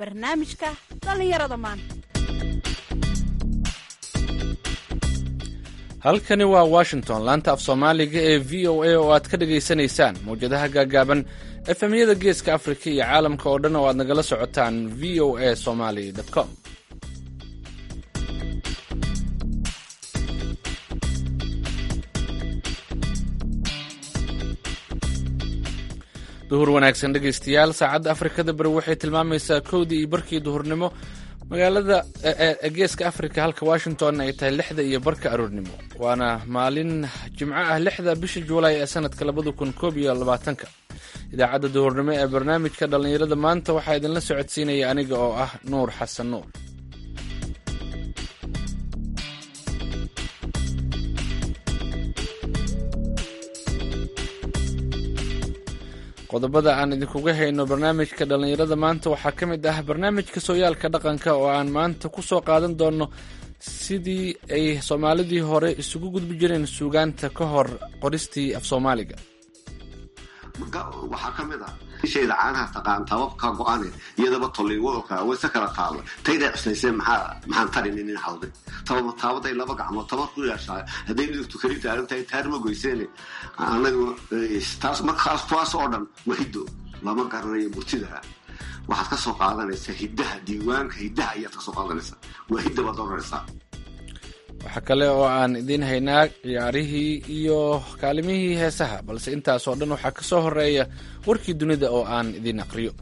barnaamijka dhallinyarada maanta halkani waa washington laanta af soomaaliga ee v o a oo aad ka dhagaysanaysaan mawjadaha gaagaaban efemyada geeska afrika iyo caalamka oo dhan oo aad nagala socotaan v o a somaly com duhur wanaagsan dhegaystayaal saacadda afrikada bari waxay tilmaamaysaa kowdii iyo barkii duhurnimo magaalada geeska afrika halka washington ay tahay lixda iyo barka aroornimo waana maalin jimco ah lixda bisha juulaay ee sanadka labada kun koob iyo labaatanka idaacadda duhurnimo ee barnaamijka dhallinyarada maanta waxaa idinla socodsiinaya aniga oo ah nuur xasan nuur qodobada aan idinkuga hayno barnaamijka dhallinyarada maanta waxaa ka mid ah barnaamijka sooyaalka dhaqanka oo aan maanta ku soo qaadan doono sidii ay soomaalidii hore isugu gudbi jireen suugaanta ka hor qoristii af soomaaliga waxaa ka mid ah ishayda caanaha taqaan tababka go-ane iyadaba tolliwadalka wayse kala taalla tayday cuslayseen maxaa maxaan tarin inin halday tabama taabaday laba gacmood tabar ku yeeshaa hadday dhigtu kali taagan tahay taar ma goyseene anagu taas markaas kuwaas oo dhan waa hiddo lama garanayo murtida waxaad ka soo qaadanaysaa hiddaha diiwaanka hiddaha ayaad ka soo qaadanaysaa waa hidda baad oranaysaa waxaa kale oo aan idiin haynaa ciyaarihii iyo kaalimihii heesaha balse intaasoo dhan waxaa ka soo horeeya warkii dunida oo aan idiin aqriyo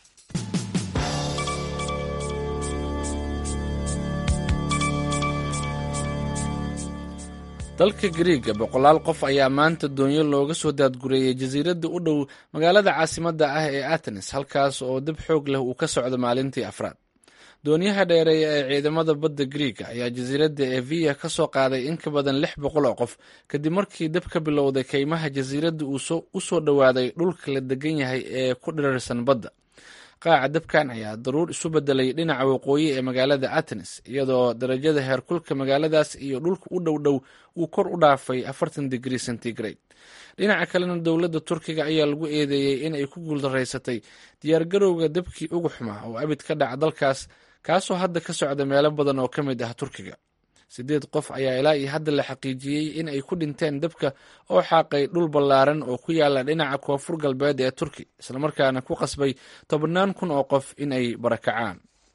dalka gariiga boqolaal qof ayaa maanta doonyo looga soo daadgureeyey jasiiradda u dhow magaalada caasimadda ah ee atenes halkaas oo dab xoog leh uu ka socdo maalintii afraad doonyaha dheereeya ee ciidamada badda griiga ayaa jasiiradda eviya ka soo qaaday in ka badan lix boqol oo qof kadib markii dab ka bilowday kaymaha jasiiradda uu u soo dhowaaday dhulka la degan yahay ee ku dhirarsan badda qaaca dabkan ayaa daruur isu bedelay dhinaca waqooyi ee magaalada atenes iyadoo darajada heerkulka magaaladaas iyo dhulka u dhow dhow uu kor u dhaafay afartan digrii centigrade dhinaca kalena dowladda turkiga ayaa lagu eedeeyey in ay ku guuldaraysatay diyaargarowga dabkii ugu xumaa oo abid ka dhaca dalkaas kaasoo hadda ka socda meelo badan oo ka mid ah turkiga sideed qof ayaa ilaa iyo hadda la xaqiijiyey in ay ku dhinteen dabka oo xaaqay dhul ballaaran oo ku yaala dhinaca koonfur galbeed ee turki islamarkaana ku qasbay tobannaan kun oo qof in ay barakacaan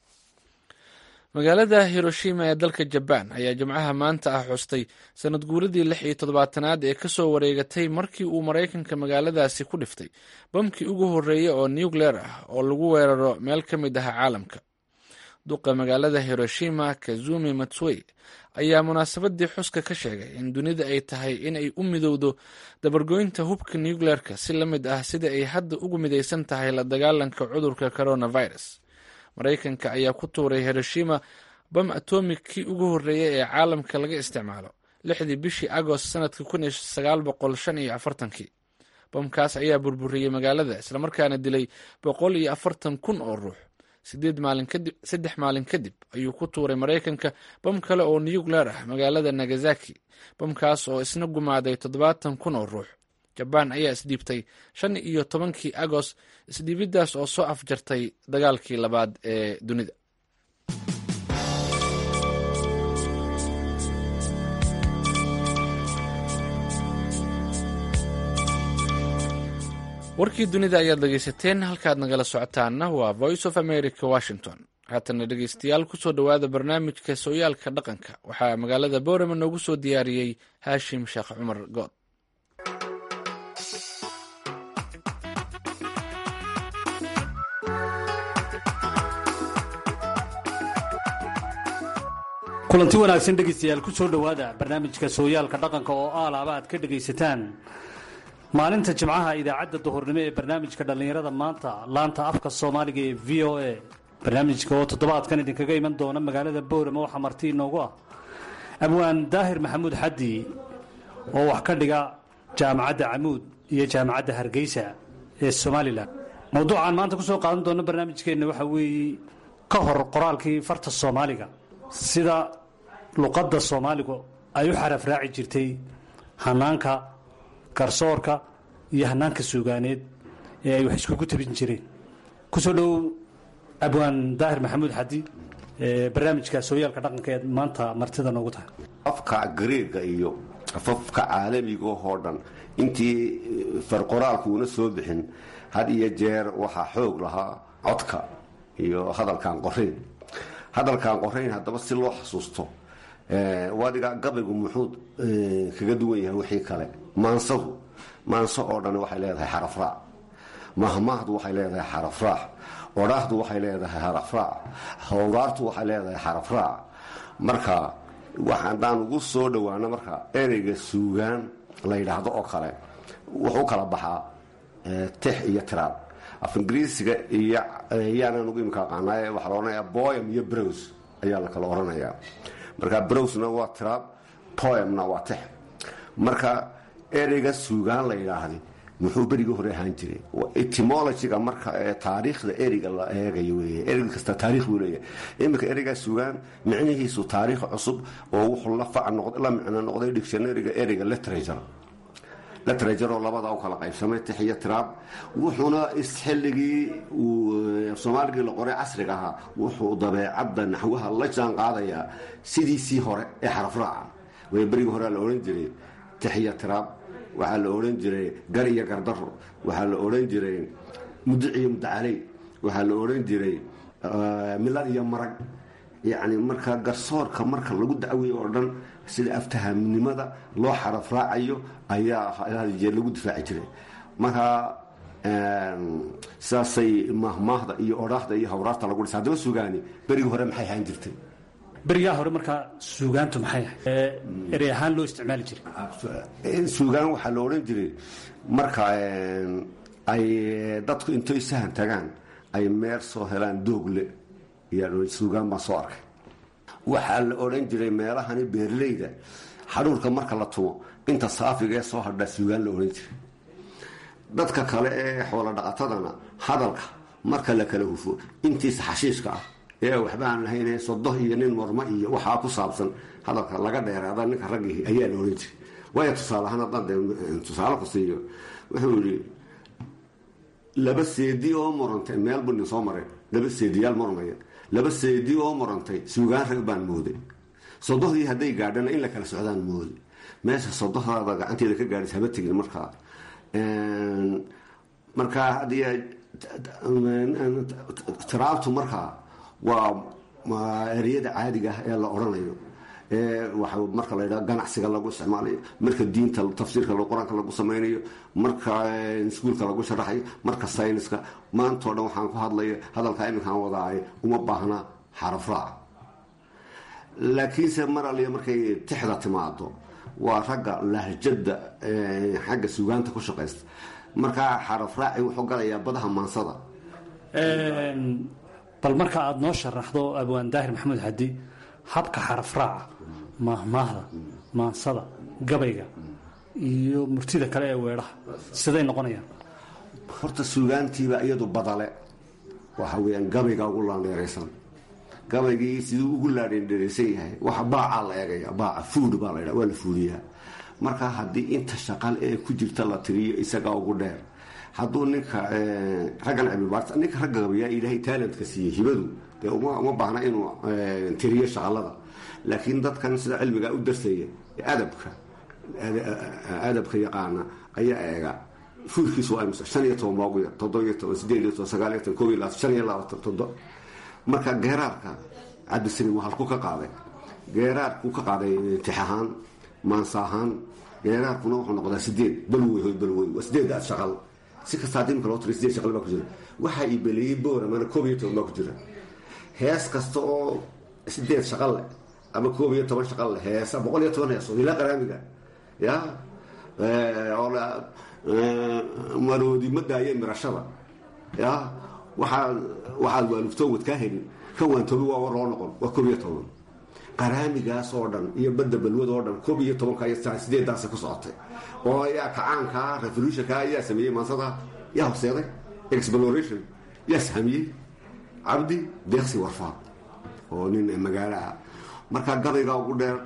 magaalada hiroshima ee dalka jabaan ayaa jimcaha maanta ah xustay sanad guuradii lix iyo toddobaatanaad ee kasoo wareegatay markii uu maraykanka magaaladaasi ku dhiftay bamkii ugu horreeyey oo nucleer ah oo lagu weeraro meel ka mid ah caalamka duqa magaalada hiroshima kazumi matswey ayaa munaasabadii xuska ka sheegay in dunida ay tahay in ay u midowdo dabargoynta hubka nucleerka si la mid ah sida ay hadda ugu midaysan tahay la dagaalanka cudurka coronavirus maraykanka ayaa ku tuuray hiroshima bam atomik kii ugu horreeyey ee caalamka laga isticmaalo lixdii bishii agost sanadka kun iyo sagaal boqol shan iyo afartankii bamkaas ayaa burburiyey magaalada islamarkaana dilay boqol iyo afartan kun oo ruux sideed maalin kadib saddex maalin kadib ayuu ku tuuray maraykanka bam kale oo nucleer ah magaalada nagasaki bamkaas oo isna gumaaday toddobaatan kun oo ruux jabaan ayaa isdhiibtay shan iyo tobankii agost isdhiibiddaas oo soo afjartay dagaalkii labaad ee dunida warkii dunida ayaad dhegaysateen halkaad nagala socotaanna waa voice of america washington haatana dhegaystayaal kusoo dhowaada barnaamijka sooyaalka dhaqanka waxaa magaalada boorama noogu soo diyaariyey haashim sheekh cumar good kulanti wanaagsan dhegaystayaal ku soo dhowaada barnaamijka sooyaalka dhaqanka oo aalaaba aad ka dhegaysataan maalinta jimcaha idaacadda duhurnimo ee barnaamijka dhallinyarada maanta laanta afka soomaaliga ee v o a barnaamijka oo toddobaadkan idinkaga iman doona magaalada boorama waxaa marti inoogu ah abwaan daahir maxamuud xaddi oo wax ka dhiga jaamacadda camuud iyo jaamacadda hargeysa ee somalilan mowduucaan maanta kusoo qaadan doona barnaamijkeenna waxaa weeye ka hor qoraalkii farta soomaaliga sida luqadda soomaaligu ay u xaraf raaci jirtay hanaanka garsoorka iyo hanaanka suugaaneed ee ay wax iskugu tabin jireen kusoo dhow abwaan daahir maxamuud xadi barnaamijka sooyaalka dhaqanka eed maanta martida noogu tahay afka greega iyo afafka caalamiga oo dhan intii farqoraalku una soo bixin had iyo jeer waxaa xoog lahaa codka iyo hadalkaan qorayn hadalkaan qorayn haddaba si loo xasuusto wadiga gabaygu muxuu kaga duwan yahay wixii kale maansadu maanso oo dhan waxay leedahay xarafraac mahmaahdu waxay leedahay xarafraac odhaahdu waxay leedahay xarafraac hawraartu waxay leedahay xarafraac marka haddaan ugu soo dhowaano marka ereyga suugaan la yidhaahdo oo kale wuxuu kala baxaa tix iyo tiraab af ingiriisiga iyo yaanan ugu imika aqaanaaye waxaa la odhanayaa boyam iyo brows ayaa la kala odhanayaa marka browsna waa tiraab poemna waa tix marka ereyga suugaan la yidhaahday muxuu berigii hore ahaan jiray etymologyga marka taariikhda ereyga la eegayo wey erey kasta taarikh buu leeyahay iminka ereygaa sugaan micnihiisu taariikh cusub oo wuxuu la fac la micno noqday dictionaryga ereyga literature literature oo labada u kala qaybsamay tix iyo tiraab wuxuuna xilligii soomaaligii la qoray casriga ahaa wuxuu dabeecadda naxwaha la jaan qaadayaa sidiisii hore ee xarafraaca way berigii hore la odhan jiray tix iyo tiraab waxaa la odhan jiray gar iyo gardaro waxaa la odhan jiray mudic iyo mudacaley waxaa la odhan jiray milad iyo marag yacni marka garsoorka marka lagu dacweeyo oo dhan sida aftahamnimada loo xaraf raacayo ayaa hadjee lagu difaaci jiray marka saasay mahmaahda iyo odhaahda iyo hawraarta lagu dhisa haddaba sugaani berigii hore maxay ahaan jirtay berigaa hore markaa suugaantu maxay ahay erey ahaan loo isticmaali jiray suugaan waxaa la odhan jiray marka ay dadku intoy sahan tagaan ay meer soo helaan doogle suugaan baan soo arkay waxaa la odhan jiray meelahani beerleyda xadhuurka marka la tumo inta saafiga ee soo hadhaa suugaan la odhan jiray dadka kale ee xoolo dhaqatadana hadalka marka la kala hufo intiisa xashiishka ah ee waxba aan lahayn sodoh iyo nin mormo iyo waxaa ku saabsan hadalka laga dheeraada ninka raggii ayaa la odhan jiray waayo tusaale ahaan haddaan de tusaale ku siiyo wuxuu yidhi laba seedi oo murantay meel buu nin soo maray laba seediyaal murmaya laba seedi oo murantay suugaan rag baan mooday sodohdii hadday gaadhana in la kala socdaan mooday meesha sodohdaada gacanteeda ka gaadhis haba tegin markaa markaa haddii tiraabtu markaa waa ereyada caadiga ah ee la odhanayo waa marka la ydhaha ganacsiga lagu isticmaalayo marka diinta tafsiirka qur-aanka lagu samaynayo marka iskuulka lagu sharaxayo marka sayniska maantao dhan waxaan ku hadlaya hadalkaa iminkaan wadaayo uma baahna xarafraac laakiinse mar aliya markay tixda timaado waa ragga lahjada xagga sugaanta ku shaqaysta markaa xarafraaci wuxuu galayaa badaha maansada bal marka aada noo sharaxdo abwaan daahir maxamuud xadi habka xarafraaca maahmaahda maansada gabayga iyo murtida kale ee weedhaha siday noqonayaan horta suugaantiiba iyadu badale waxa weyaan gabayga ugu laandheeraysan gabaygii siduu ugu laadhendheeraysan yahay waxa baacaa la eegaya baaca fuud baa la waa la fuudiyaa marka haddii inta shaqal ee ku jirta la tiriyo isagaa ugu dheer hadduu ninka raggan cilmibaarta ninka ragga gabayaa ilaahay taalantka siiyey hibadu dee uma baahna inuu tiriyo shaqalada laakiin dadkan sida cilmigaa u darsaya adabka adabka yaqaana ayaa eega fuurkiisu waa imse shan iyo toban baa ugu yar toddobiyo toban sideed iyo toban sagaal iyo toban koob iyo labaatan shan iyo labaatan todo marka geeraarka cabdisaliim waa halku ka qaaday geeraarkuu ka qaaday tix ahaan maansa ahaan geeraarkuna wuxuu noqdaa sideed balwey hoy balwey waa sideedda shaqal si kasta haddii imka loo tiriy sideed shaqal baa ku jira waxaa ibeleeyey boora mana koob iyo toban baa ku jira hees kasta oo sideed shaqal leh ama koob iyo toban shaqal leh heesa boqol iyo toban heesood ilaa qaraamiga ya maroodi ma daaye mirashada ya waxaa waxaad waalugtoo wad kaa helin ka waantoobi waa war loo noqon waa koob iyo toban qaraamigaas oo dhan iyo badda balwad oo dhan koob iyo tobanka iyo sideedaasa ku socotay oo ayaa kacaanka revolutionka ayaa sameeyey maansada yaa horseeday exploration yaa sahamiyey cabdi deeqsi warfaa oo nin magaalo ah marka gabaygaa ugu dheer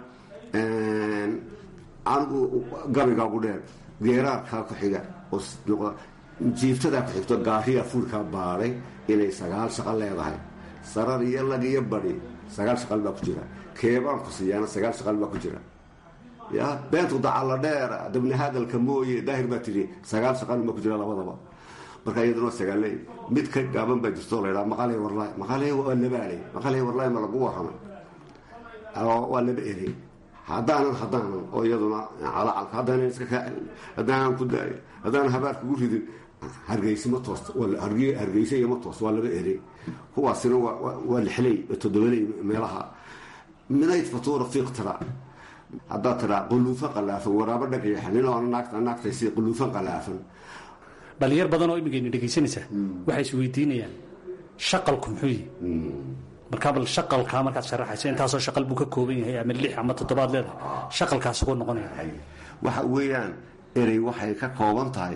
anigu gabaygaa ugu dheer geeraarkaa ku xiga oo jiiftadaa ku xigto gaariya fuurkaa baadhay inay sagaal shaqo leedahay sarar iyo lag iyo badi sagaal shaqal baa ku jira keebaan ku siiyaana sagaal shaqal baa ku jira ya beentu dacalla dheera dabni hadalka mooye daahir baa tidhi sagaal shaqal baa ku jira labadaba marka iyaduna sagaaley mid ka gaaban baa jirto la ydhaha maqaley warlaay maqaley waa labaaley maqaley warlaay ma lagu warramay waa laba erey haddaanan haddaanan oo iyaduna calacalka haddaanan iska kaa haddaanan ku daayo haddaanan habaar kugu ridin hargeysi ma toosta hargeysa iyo ma toosta waa laba erey kuwaasina waa lixley toddobaley meelaha minayd fatuura fiiqtira haddaad tiraa quluufan qalaafan waraabo dhagayaxa nin oo naagta naagtaysi quluufan qalaafan dhalinyar badan oo imigayna dhegaysanaysaa waxay is weydiinayaan shaqalku muxuu yihi markaa bal shaqalkaa markaad sharaxayso intaasoo shaqal buu ka kooban yahay ama lix ama toddobaad leedahay shaqalkaas ugu noqonaya waxa weeyaan erey waxay ka kooban tahay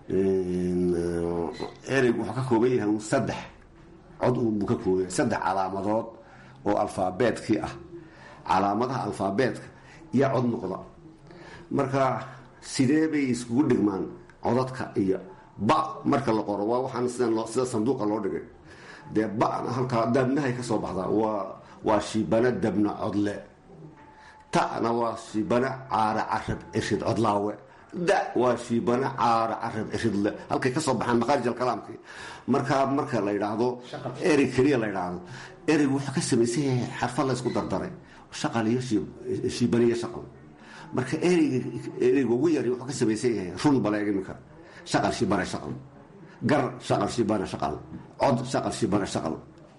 ereygu wuxuu ka kooban yahay un saddex cod buu ka kooban yahay saddex calaamadood oo alfaabeetkii ah calaamadaha alfaabeetka iyo cod noqda marka sidee bay iskugu dhigmaan codadka iyo ba marka la qoro waa waxaan sida sanduuqa loo dhigay dee bana halkaa dabnahay ka soo baxdaa waa waa shibana dabna codle ta'na waa shibana caara carab cirshid codlaawe da waa shibana caara carab cirshidle halkay ka soo baxaan maqaarij alkalaamkii markaa marka la yidhaahdo erey keliya la yidhaahdo ereygu wuxuu ka samaysan yahay xarfa la ysku dardaray shaqal iyo shibana iyo shaqal marka ereyga ereyga ugu yari wuxuu ka samaysan yahay run baleeg iminka shaqal shibana shaqal gar shaqal shibana shaqal cod shaqal shibana shaqal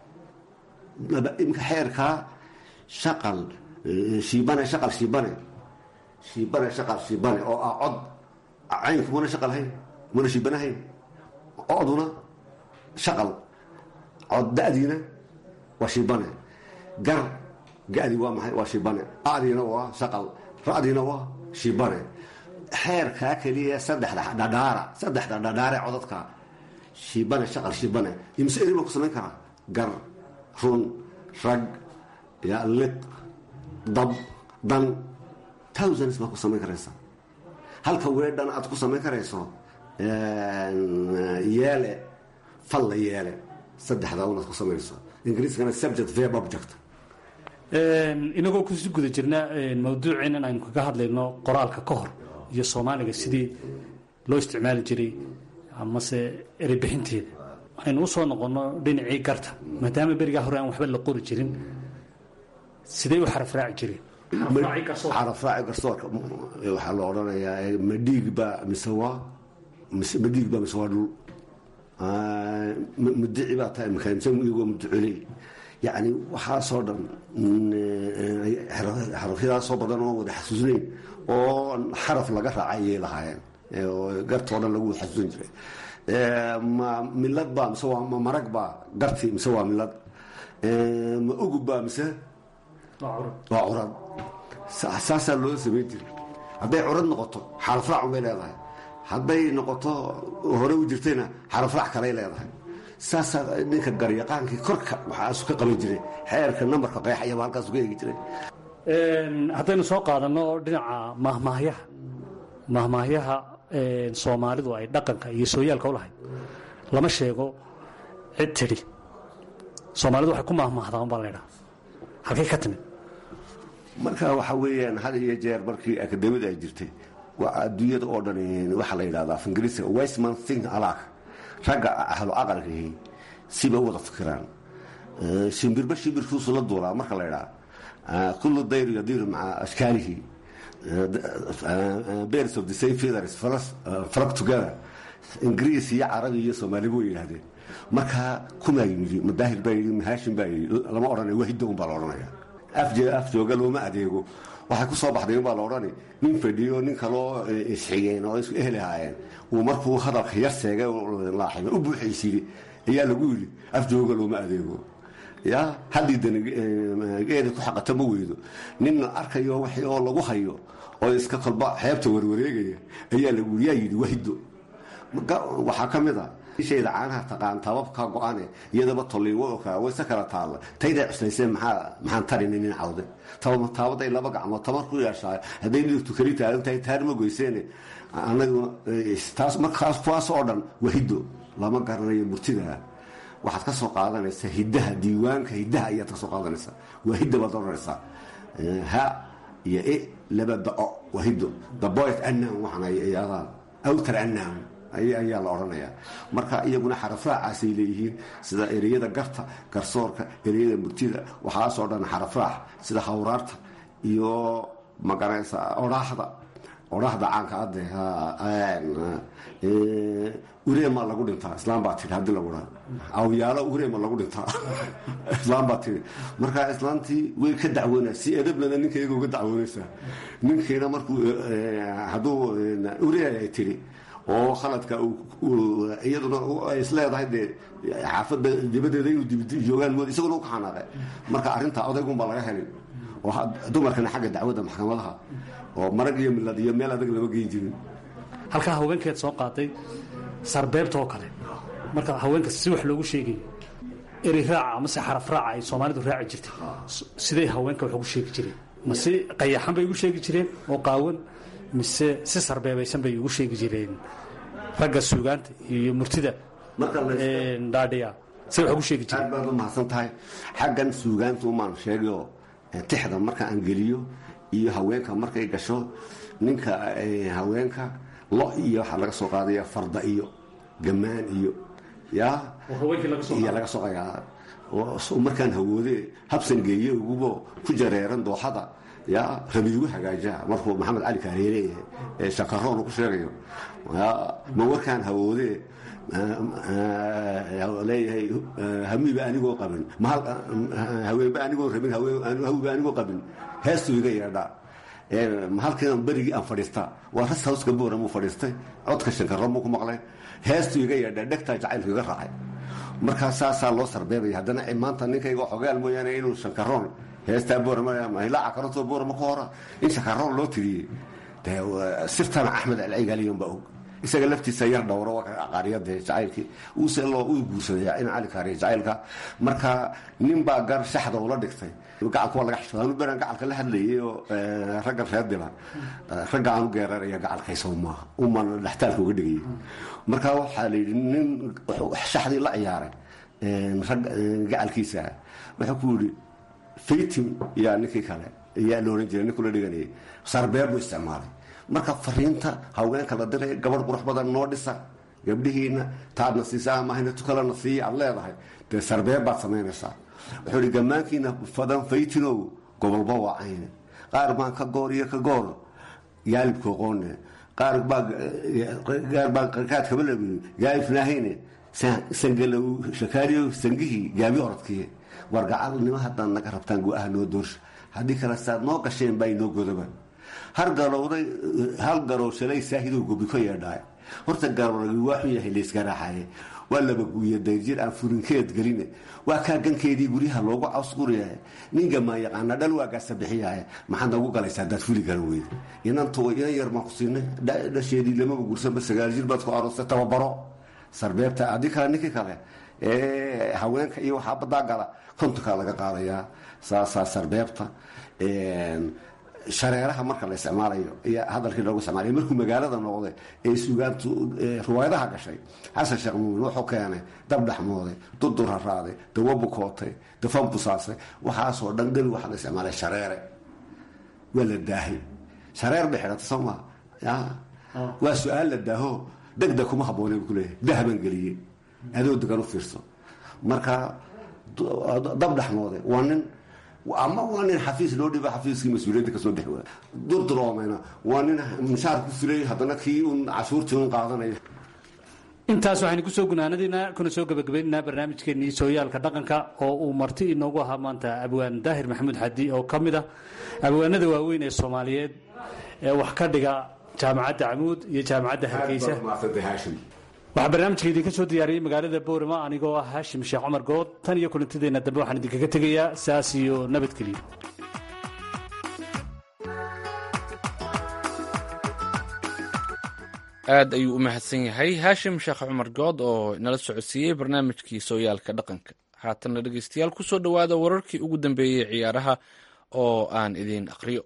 imka xeerkaa shaqal shibane shaqal shibane shibane shaqal shibane oo ah cod caynku muna shaqal hayn muna shibane hayn coduna shaqal cod da'diina waa shibane gar gadi waa maxay waa shibane adiina waa shaqal ra'diina waa shibane xeerkaa keliya saddexda dhadhaara saddexda dhadhaare codadka shibane shaqal shibane imse eri baa ku samayn karaa gar run rag ya liq dab dan thousands baa ku samayn karaysa halka weedhan aad ku samayn karayso yeele falla yeele saddexdaa unaad ku samayso ingiriiskana subject verb object inagoo kusi guda jirna mawduuceen in aynu kaga hadlayno qoraalka ka hor iyo soomaaliga sidii loo isticmaali jiray amase ereybixinteeda aynu usoo noqonno dhinacii garta maadaama berigaa hore aan waxba la qori jirin sidee u xarafraaci jireen xarafraaci garsoorka waxaa la odhanayaa ma dhiig baa mise waa ma dhiig baa mise waa dhul mudici baa tahay makaansa iyagoo muducoley yacni waxaasoo dhan xarafyadaasoo badan oo wada xasuusnayn oo xaraf laga raaca ayay lahaayeen gartoo dhan lagu xasuusan jiray ma milad baa mise waa ma marag baa garti mise waa milad ma ugub baa mise waa curad saasaa loo samayn jiray hadday curad noqoto xarafraac bay leedahay hadday noqoto hore u jirtayna xarafraac kaley leedahay saasaa ninka garyaqaankii korka waxaasu ka qaban jiray xeerka nambarka qeexayaba halkaasu ka eegi jiray haddaynu soo qaadanno dhinaca mahmaahyaha mahmaahyaha soomaalidu ay dhaqanka iyo sooyaalka u lahayd lama sheego cid tidhi soomaalidu waxay ku mahmaahdaan baa laydhaha halkay ka timid marka waxa weeyaan had iyo jeer markii akademiyada ay jirtay waa adduunyada oo dhan waxaa la yidhahdaa af ingiriisiga westman think alak ragga ahlu aqalkihi siba wada fikiraan shimbirba shimbirkiisu la duulaa marka la ydhaa kullu dayr yadiru maca ashkaalihi birds of the same feathers flock together ingiriis iyo carabi iyo soomaaliba way yidhahdeen markaa kumaa yimidi madaahir baa yidhi mahaashin baa yidhi lama odhanaya wahidda un baa la odhanaya af jooga looma adeego waxay ku soo baxday unbaa la odhani nin fadhiyo nin kaloo isxigeen oo isku ehel ahaayeen uu markuu hadalka yar seegay laaxibay u buuxaysiiyey ayaa lagu yidhi af jooga looma adeego ya haddii danigeeda ku xaqata ma weydo ninna arkayo wax oo lagu hayo oo iska kolba xeebta warwareegaya ayaa lagu yidhi yaa yidhi wahiddo waxaa ka mid a ishayda caanaha taqaan tababka go-ane iyadaba toliiwoka wayse kala taalla tayday cuslayseen maxaa maxaan tarini nin cawde taabaday laba gacmood tabar ku yeeshaa hadday dhigtu keli taagan tahay taar ma goyseene anaguna taas markaas kuwaas oo dhan wahiddo lama garanayo murtida waxaad ka soo qaadanaysaa hiddaha diiwaanka hiddaha ayaad ka soo qaadanaysaa waa hidda baad odhanaysaa ha iyo e laba dao waa hiddo daboyt annam waxaan ayadaan awtar annam ayaa la odhanayaa marka iyaguna xarafraacaasay leeyihiin sida ereyada garta garsoorka ereyada murtida waxaasoo dhan xarafraac sida hawraarta iyo magaraysa odhaaxda odhaahda caanka ade ureema lagu dhintaa islaam baa tii hadii lagu dhaa awyaalo ureema lagu dhintaa islaam baa tii marka islaamtii way ka dacwoona si edablana ninka iyaga uga dacwoonaysaa ninkiina markuu hadduu urea ay tiri oo khaladka iyaduna ay isleedahay dee xaafadda dibadeeda inuu joogaan mood isaguna u ka xanaaqe marka arrinta odaygunbaa laga helin oo dumarkana xagga dacwadda maxkamadaha oo marag iyo milad iyo meel adag lama geyn jirin halkaa haweenkeed soo qaaday sarbeebta oo kale marka haweenka si wax loogu sheegayo eri raaca amase xaraf raaca ay soomaalidu raaci jirtay siday haweenka wax ugu sheegi jireen ma si qayaxan bay ugu sheegi jireen oo qaawan mise si sarbeebaysan bay ugu sheegi jireen ragga suugaanta iyo murtida dhaadhiya say wax ugu sheegi jireen aad baad u mahadsan tahay xaggan suugaanta umaan sheegayo tixda marka aan geliyo iyo haweenka markay gasho ninka haweenka lo iyo waxaa laga soo qaadaya farda iyo gamaan iyo ya iyo laga soo qayaa markaan hawoode habsan geeye ugubo ku jareeran dooxada ya rabiigu hagaajaa markuu maxamed cali kaareere ee shakaroon ku sheegayo ma warkaan hawoode leeyahay hamiiba anigoo qabin haweenba anigoo rabin hawiba anigoo qabin heestuu iga yeedhaa halkan berigii aan fadhiistaa waa ras hawska boora muu fadhiistay codka shankaro muu ku maqlay heestuu iga yeedhaa dhegtaa jacaylku iga raacay markaa saasaa loo sarbeebaya haddana maanta ninkayga xogaal mooyaane inuu shankaroon heestaa boormahilaaca karantoo boorama ka hora in shankaroon loo tiriyey sirtana axmed alcigaliyon baa og isaga laftiisa yar dhowro qaariyade jacaylkii uuse loo u guursaday in cali kaariya jacaylka marka nin baa gar shaxda ula dhigtay gacalka waa laga xishooda anu beraan gacalka la hadlayay oo ragga reer dila ragga aan u geeraraya gacalkaysaw maaha uman dhextaalka uga dhigayay marka waxaa la yidhi nin shaxdii la ciyaaray rag gacalkiisa wuxuu ku yidhi faytim yaa ninkii kale yaa la ohan jiray ninkuu la dhiganayay sarbeer buu isticmaalay marka fariinta haweenka la diray gabadh qurux badan noo dhisa gabdhihiina taadna siisa amahayna tukalana siiya aad leedahay dee sarbeeb baad samaynaysaa wuxuu ihi gammaankiina fadan faytinow gobolba waa cayne qaar baan ka goor iyo ka goor yaalibka qoone qaar baa baa qarkaad kabalabi gaalifnaahayne sangalow shakaaliyo sangihii gaabi orodkiye wargacalnimo haddaan naga rabtaan go-aha noo doorsha haddii kale saad noo gasheen baa inoo godoba har garowday hal garow shalay saahidoo gobi ka yeedhaay horta garowragi waa xun yahay layska raaxaye waa laba guuya dayrjir aan furinkeed geline waa kaa gankeedii guryaha loogu cawsguriyahay ninga maa yaqaana dhal waagaasa bixiyahay maxaad noogu galaysaa haddaad fuli garan weyda inantu inan yar baan ku siinay dhasheedii lamaba gursanba sagaal jir baad ku aroostay tababaro sarbeebta haddii kale ninkii kale ee haweenka iyo waxaa badaa gala kontonkaa laga qaadayaa saasaa sarbeebta shareeraha marka la isticmaalayo iyo hadalkii loogu isticmaalay markuu magaalada noqday ee suugaantu riwaayadaha gashay xasan sheekh muumin wuxuu keenay dab dhexmooday dudur haraaday dawo bukootay dafan busaasay waxaasoo dhan dali waxaa la isticmaalay shareere waa la daahay shareer bay xidhata soo maa ya waa su-aal la daaho degdeg kuma habboonay buu kuleeyahay dahabaan geliyey adoo degan u fiirso marka dab dhexmooday waa nin ama waa nin xafiis loo dhiba xafiiskii mas-uuliyadda kasoo dhex waa durduroomayna waa nin mishaar ku filay haddana kii un cashuurtii un qaadanaya intaas waxaynu kusoo gunaanadiina kuna soo gebagabaynaynaa barnaamijkeennii sooyaalka dhaqanka oo uu marti inoogu ahaa maanta abwaan daahir maxamuud xadi oo ka mid ah abwaanada waaweyn ee soomaaliyeed ee wax ka dhiga jaamacadda camuud iyo jaamacadda hargeysa waxaa barnaamijka idinka soo diyaariyey magaalada boorama anigoo ah haashim sheekh cumar good tan iyo kulantadeenna dambe waxaan idinkaga tegayaa saas iyo nabadgelyo aad ayuu u mahadsan yahay haashim sheekh cumar good oo nala socodsiiyey barnaamijkii sooyaalka dhaqanka haatanna dhegeystayaal ku soo dhowaada wararkii ugu dambeeyey ciyaaraha oo aan idiin aqriyo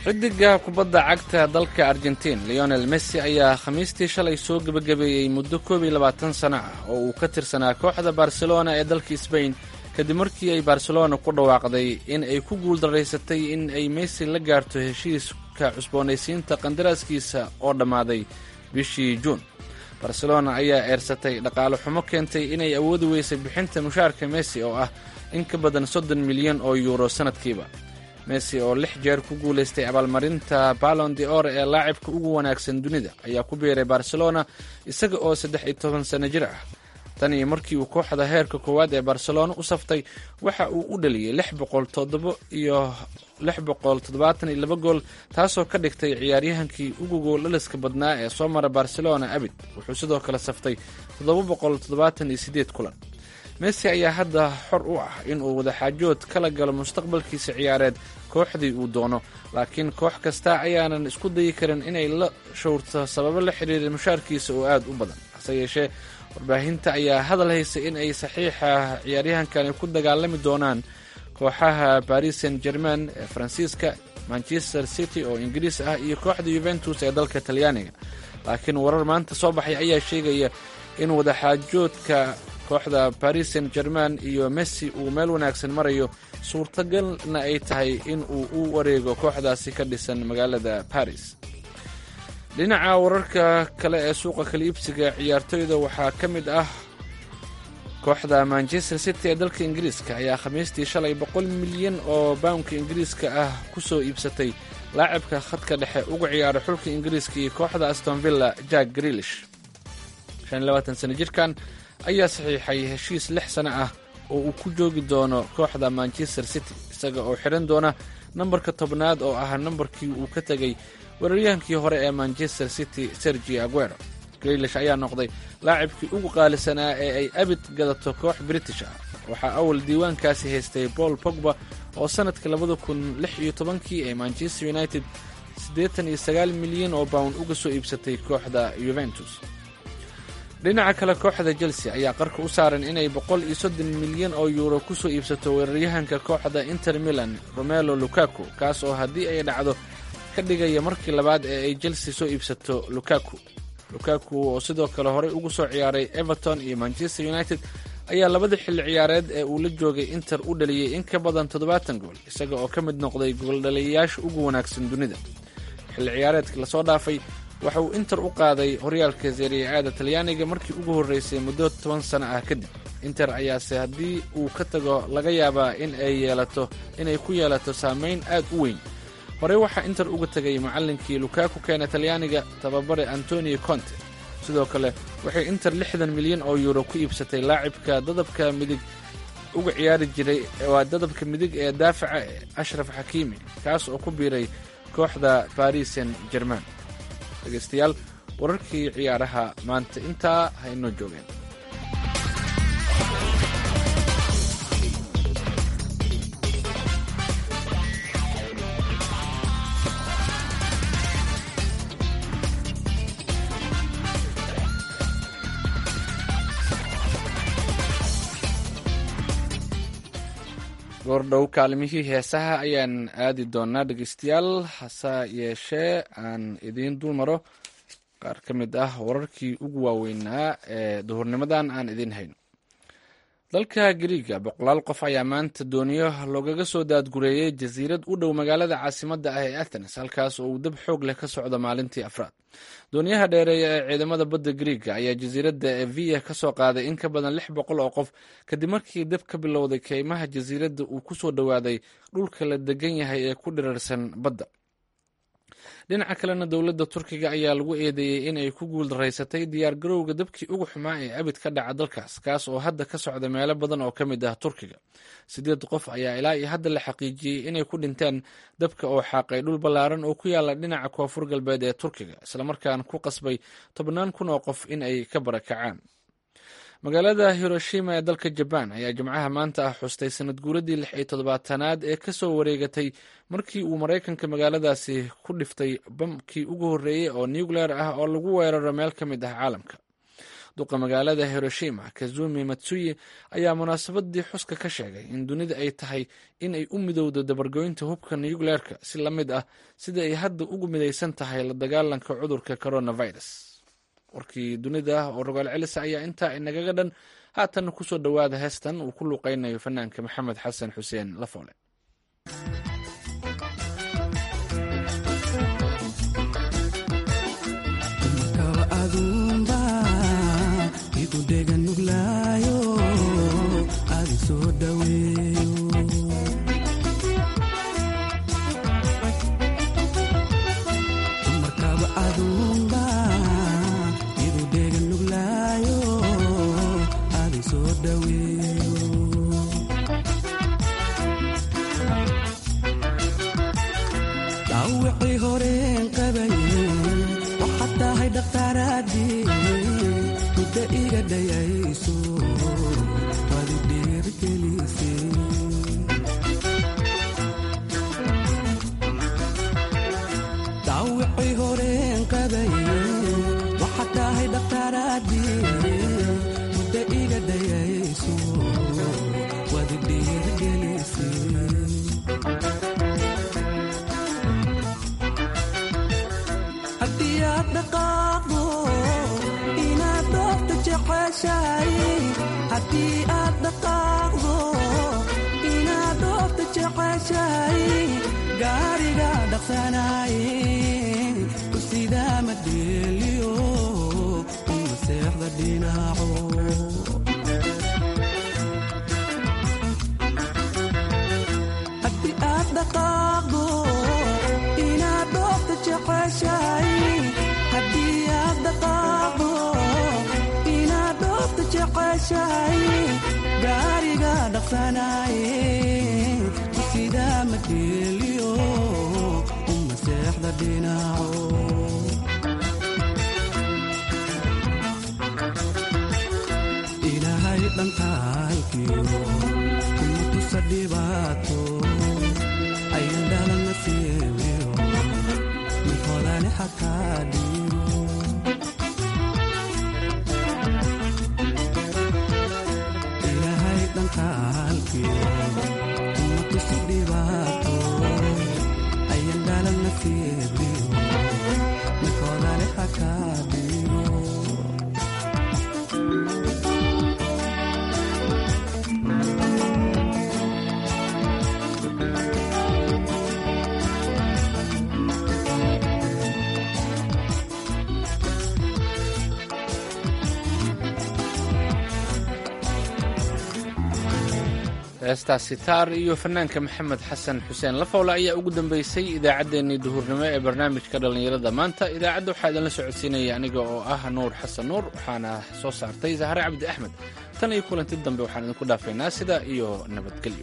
xidiga kubadda cagta dalka argentiin leonel messi ayaa khamiistii shalay soo gebagabeeyey muddo koob iyo labaatan sano ah oo uu ka tirsanaa kooxda barcelona ee dalka sbain kadib markii ay barcelona ku dhawaaqday in ay ku guuldaraysatay in ay messi la gaarto heshiiska cusboonaysiinta qandaraaskiisa oo dhammaaday bishii juun barcelona ayaa eersatay dhaqaale xumo keentay inay awoodi weysay bixinta mushaarka messi oo ah in ka badan soddon milyan oo yuuro sannadkiiba messi oo lix jeer ku guulaystay abaalmarinta ballon de or ee laacibka ugu wanaagsan dunida ayaa ku biiray barcelona isaga oo saddex iyo toban sano jir ah tan iyo markii uu kooxda heerka koowaad ee barcelona u saftay waxa uu u dhaliyey lix boqol toddoba iyo lix boqol toddobaatan iyo laba gool taasoo ka dhigtay ciyaaryahankii ugu gooldhaliska badnaa ee soo mara barcelona abid wuxuu sidoo kale saftay toddoba boqol toddobaatan iyo siddeed kulan messi ayaa hadda xor u ah inuu wadaxaajood kala galo mustaqbalkiisa ciyaareed kooxdii uu doono laakiin koox kasta ayaanan isku dayi karin inay la showrto sababo la xiriira mushaarkiisa oo aad u badan hase yeeshee warbaahinta ayaa hadal haysa in ay saxiixa ciyaaryahankani ku dagaalami doonaan kooxaha paris saint germain ee faransiiska manchester city oo ingiriis ah iyo kooxda yuventus ee dalka talyaaniga laakiin warar maanta soo baxay ayaa sheegaya in wadaxaajoodka kooxda paris saint germain iyo messi uu meel wanaagsan marayo suurtagalna ay tahay in uu u wareego kooxdaasi ka dhisan magaalada paris dhinaca wararka kale ee suuqa kala iibsiga ciyaartoyda waxaa ka mid ah kooxda manchester city ee dalka ingiriiska ayaa khamiistii shalay boqol milyan oo bawnka ingiriiska ah ku soo iibsatay laacibka khadka dhexe uga ciyaara xulka ingiriiska iyo kooxda aston villa jack grilish sano jirkan ayaa saxiixay heshiis lix sano ah oo uu ku joogi doono kooxda manchester city isaga oo xidhan doona nambarka tobnaad oo ah nambarkii uu ka tegay weeraryahankii hore ee manchester city sergi aguero grilish ayaa noqday laacibkii ugu qaalisanaa ee ay abid gadato koox british ah waxaa awal diiwaankaasi haystay paul pogba oo sannadka labada kun lix iyo tobankii ee manchester united siddeetan iyo sagaal milyan oo bawn uga soo iibsatay kooxda yuventus dhinaca kale kooxda chelsea ayaa qarka u saaran inay boqol iyo soddon milyan oo yuuro ku soo iibsato weeraryahanka kooxda inter milan romelo lukaku kaas oo haddii ay dhacdo ka dhigaya markii labaad ee ay chelsea soo iibsato lukaku lukaku oo sidoo kale horey ugu soo ciyaaray everton iyo manchester united ayaa labada xilli ciyaareed ee uu la joogay inter u dhaliyey in ka badan toddobaatan gool isaga oo ka mid noqday gooldhaliyayaasha ugu wanaagsan dunida xilli ciyaareedkii lasoo dhaafay waxa uu inter u qaaday horyaalka seeriya-aada talyaaniga markii ugu horreysay muddo toban sano ah kadib inter ayaase haddii uu ka tago laga yaabaa in ay yeelato inay ku yeelato saameyn aad u weyn horey waxaa inter uga tegay macallinkii lukaku keena talyaaniga tababare antonio conte sidoo kale waxay inter lixdan milyan oo yuuro ku iibsatay laacibka dadabka midig uga ciyaari jiray waa dadabka midig ee daafaca ashraf xakiimi kaas oo ku biiray kooxda paris saint german dhegaystayaal wararkii ciyaaraha maanta intaa ha inoo joogeen goordhow kaalimihii heesaha ayaan aadi doonaa dhegeystayaal hase yeeshee aan idiin dul maro qaar ka mid ah wararkii ugu waaweynaa ee duhurnimadan aan idiin hayno dalka gariiga boqolaal qof ayaa maanta dooniyo loogaga soo daadgureeyey jasiirad u dhow magaalada caasimadda ah ee athens halkaas oo uu dab xoog leh ka socdo maalintii afraad dooniyaha dheereeya ee ciidamada badda gariiga ayaa jasiiradda evia ka soo qaaday in ka badan lix boqol oo qof kadib markii dab ka bilowday keymaha jasiiradda uu ku soo dhowaaday dhulka la degan yahay ee ku dhirarsan badda dhinaca kalena dowladda turkiga ayaa lagu eedeeyey inay ku guuldaraysatay diyaargarowga dabkii ugu xumaa ee abid ka dhaca dalkaas kaas oo hadda ka socda meelo badan oo ka mid ah turkiga sideed qof ayaa ilaa iyo hadda la xaqiijiyey inay ku dhinteen dabka oo xaaqay dhul ballaaran oo ku yaala dhinaca koonfur galbeed ee turkiga islamarkaana ku qasbay tobnaan kun oo qof in ay ka barakacaan magaalada hiroshima ee dalka jabaan ayaa jimcaha maanta ah xustay sanad guuradii lix iyo toddobaatanaad ee ka soo wareegatay markii uu maraykanka magaaladaasi ku dhiftay bamkii ugu horreeyey oo nucleer ah oo lagu weeraro meel ka mid ah caalamka duqa magaalada hiroshima kazumi matsuyi ayaa munaasabadii xuska ka sheegay in dunida ay tahay in ay u midowdo dabargoynta hubka nucleerka si la mid ah sida ay hadda ugu midaysan tahay la dagaalanka cudurka coronavirus warkii dunida oo rogaal celisa ayaa intaa inagaga dhan haatan kusoo dhowaada heestan uu ku luuqeynayo fanaanka maxamed xasan xuseen lafoole heestaasi taar iyo fanaanka maxamed xasan xuseen lafowle ayaa ugu dambeysay idaacaddeenii duhurnimo ee barnaamijka dhallinyarada maanta idaacadda waxaa idinla socodsiinaya aniga oo ah nuur xasan nuur waxaana soo saartay zahre cabdi axmed tan iyo kulanti dambe waxaan idinku dhaafaynaa sidaa iyo nabadgelyo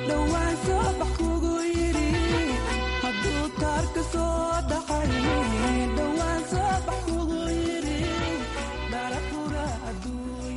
dhawaan soo bax kugu yidhi hadduu taarka soo dhacay